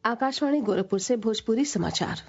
आकाशवाणी गोरखपुर से भोजपुरी समाचार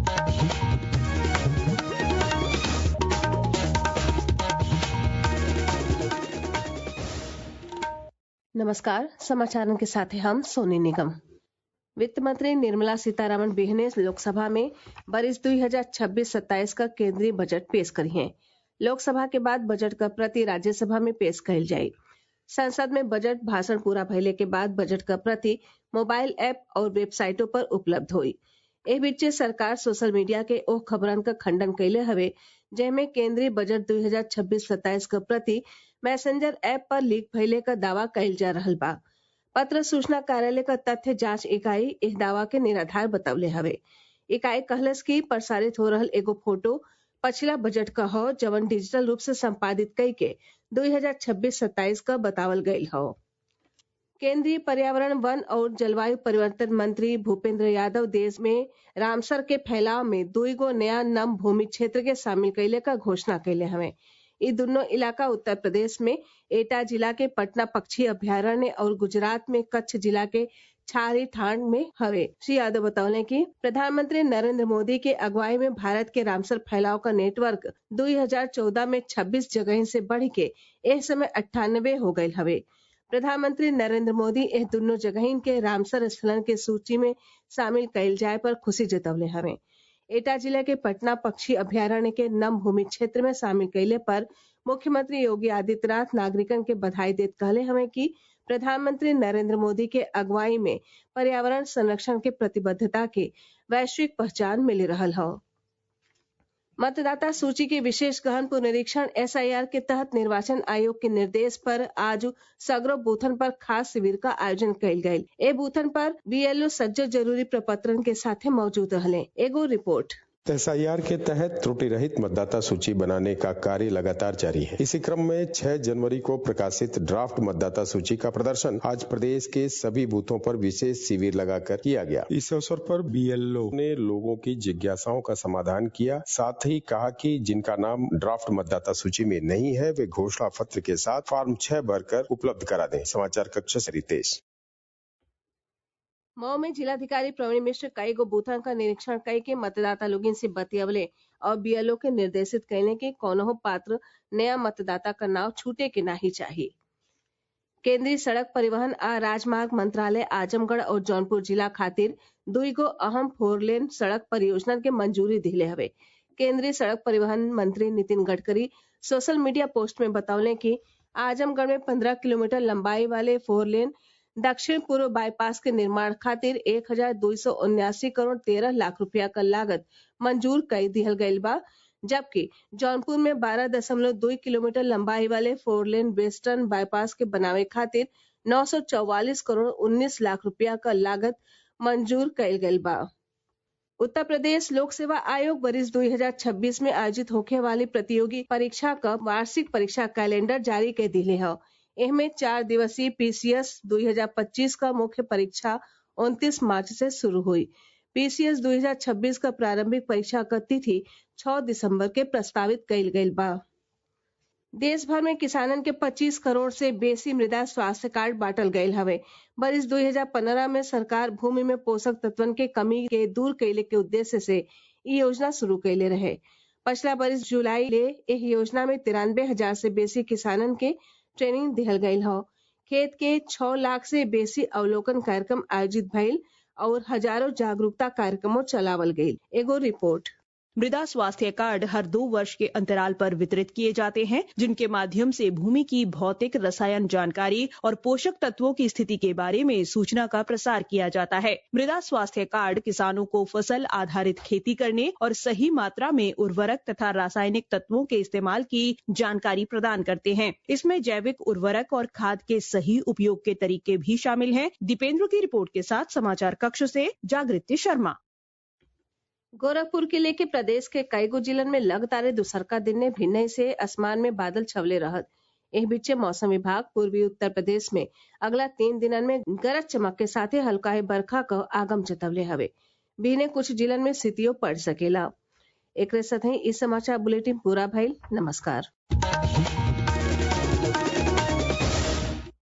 नमस्कार समाचारों के साथ हैं हम सोनी निगम वित्त मंत्री निर्मला सीतारामन बिहने लोकसभा में बरिस 2026-27 का केंद्रीय बजट पेश करी हैं लोकसभा के बाद बजट का प्रति राज्यसभा में पेश कइल जाई संसद में बजट भाषण पूरा भइले के बाद बजट का प्रति मोबाइल ऐप और वेबसाइटों पर उपलब्ध हुई एह बीचे सरकार सोशल मीडिया के ओह खबरन का खंडन कइले हवे जेमे केंद्रीय बजट 2026-27 का प्रति मैसेंजर ऐप पर लीक भइले का दावा कइल जा रहल बा पत्र सूचना कार्यालय का तथ्य जांच इकाई इस दावा के निराधार बतवले हवे इकाई कहलस की प्रसारित हो रहल एगो फोटो पछिला बजट का हो जवन डिजिटल रूप से संपादित कई के 2026-27 का बतावल गयल हो केंद्रीय पर्यावरण वन और जलवायु परिवर्तन मंत्री भूपेंद्र यादव देश में रामसर के फैलाव में दुईगो नया नम भूमि क्षेत्र के शामिल कैले का घोषणा कैले हवे ये दोनों इलाका उत्तर प्रदेश में एटा जिला के पटना पक्षी अभ्यारण्य और गुजरात में कच्छ जिला के छारी ठाण में हवे श्री यादव बतौले कि प्रधानमंत्री नरेंद्र मोदी के अगुवाई में भारत के रामसर फैलाव का नेटवर्क 2014 में 26 जगह से बढ़ के इस समय अट्ठानबे हो गये हवे प्रधानमंत्री नरेंद्र मोदी एह दोनों जगहिन के रामसर स्थलन के सूची में शामिल कइल जाए पर खुशी जतवले हवे एटा जिला के पटना पक्षी अभ्यारण्य के नम भूमि क्षेत्र में शामिल कैले पर मुख्यमंत्री योगी आदित्यनाथ नागरिकन के बधाई देत कहले हमें कि प्रधानमंत्री नरेंद्र मोदी के अगुवाई में पर्यावरण संरक्षण के प्रतिबद्धता के वैश्विक पहचान मिल रहल हो मतदाता सूची के विशेष गहन पुनरीक्षण एसआईआर के तहत निर्वाचन आयोग के निर्देश पर आज सगरो बूथन पर खास शिविर का आयोजन कइल गयी ए बूथन पर बीएलओ सज्जो जरूरी प्रपत्रन के साथे मौजूद रहले एगो रिपोर्ट एसआईआर के तहत त्रुटि रहित मतदाता सूची बनाने का कार्य लगातार जारी है इसी क्रम में 6 जनवरी को प्रकाशित ड्राफ्ट मतदाता सूची का प्रदर्शन आज प्रदेश के सभी बूथों पर विशेष शिविर लगाकर किया गया इस अवसर पर बीएलओ ने लोगों की जिज्ञासाओं का समाधान किया साथ ही कहा कि जिनका नाम ड्राफ्ट मतदाता सूची में नहीं है वे घोषणा पत्र के साथ फॉर्म छह भरकर उपलब्ध करा दें समाचार कक्ष से रितेश मऊ में जिलाधिकारी प्रवीण मिश्र कई गो बूथन का निरीक्षण कई के मतदाता लोगिन से बतियवले और बीएलओ के निर्देशित कैले के कौनहो पात्र नया मतदाता का नाव छूटे के नाही चाहिए केंद्रीय सड़क परिवहन आ राजमार्ग मंत्रालय आजमगढ़ और जौनपुर जिला खातिर दुईगो अहम फोरलेन सड़क परियोजना के मंजूरी दिले हवे केंद्रीय सड़क परिवहन मंत्री Nitin Gadkari social media post में बतौले कि आजमगढ़ में पंद्रह किलोमीटर लंबाई वाले फोर लेन दक्षिण पूर्व बाईपास के निर्माण खातिर एक हजार दो सौ उन्यासी करोड़ तेरह लाख रुपया का लागत मंजूर कर दिहल गयल बा जबकि जौनपुर में बारह दशमलव दो किलोमीटर लंबाई वाले फोर लेन वेस्टर्न बाईपास के बनावे खातिर नौ सौ चौवालीस करोड़ उन्नीस लाख रुपया का लागत मंजूर कयल गयल बा उत्तर प्रदेश लोक सेवा आयोग बरिस 2026 में आयोजित होखे वाली प्रतियोगी परीक्षा का वार्षिक परीक्षा कैलेंडर जारी कर दिले है इनमें चार दिवसीय पीसीएस 2025 का मुख्य परीक्षा 29 मार्च से शुरू हुई पीसीएस 2026 का प्रारंभिक परीक्षा का तिथि 6 दिसंबर के प्रस्तावित कइल गइल बा देश भर में किसानन के 25 करोड़ से बेसी मृदा स्वास्थ्य कार्ड बांटल गयल हवे बरिस 2015 में सरकार भूमि में पोषक तत्वन के कमी के दूर कैले के उद्देश्य से ई योजना शुरू कैले रहे पिछला बरिस जुलाई ले एह योजना में तिरानबे हजार से बेसी किसानन के ट्रेनिंग दिहल गयल हो खेत के छह लाख से बेसी अवलोकन कार्यक्रम आयोजित भइल और हजारों जागरूकता कार्यक्रमों चलावल गयी एगो रिपोर्ट मृदा स्वास्थ्य कार्ड हर दो वर्ष के अंतराल पर वितरित किए जाते हैं जिनके माध्यम से भूमि की भौतिक रसायन जानकारी और पोषक तत्वों की स्थिति के बारे में सूचना का प्रसार किया जाता है मृदा स्वास्थ्य कार्ड किसानों को फसल आधारित खेती करने और सही मात्रा में उर्वरक तथा रासायनिक तत्वों के इस्तेमाल की जानकारी प्रदान करते हैं इसमें जैविक उर्वरक और खाद के सही उपयोग के तरीके भी शामिल हैं दीपेंद्र की रिपोर्ट के साथ समाचार कक्ष से जागृति शर्मा गोरखपुर के लेके प्रदेश के कईगो जिलन में लगातार दुसरका दिन ने भिन्न से आसमान में बादल छवले रहत एह बीचे मौसम विभाग पूर्वी उत्तर प्रदेश में अगला तीन दिनन में गरज चमक के साथे हल्का बरखा क आगम जतवले हवे बीने कुछ जिलन में स्थितियों पड़ सकेला एक साथ ही इस समाचार बुलेटिन पूरा भइल नमस्कार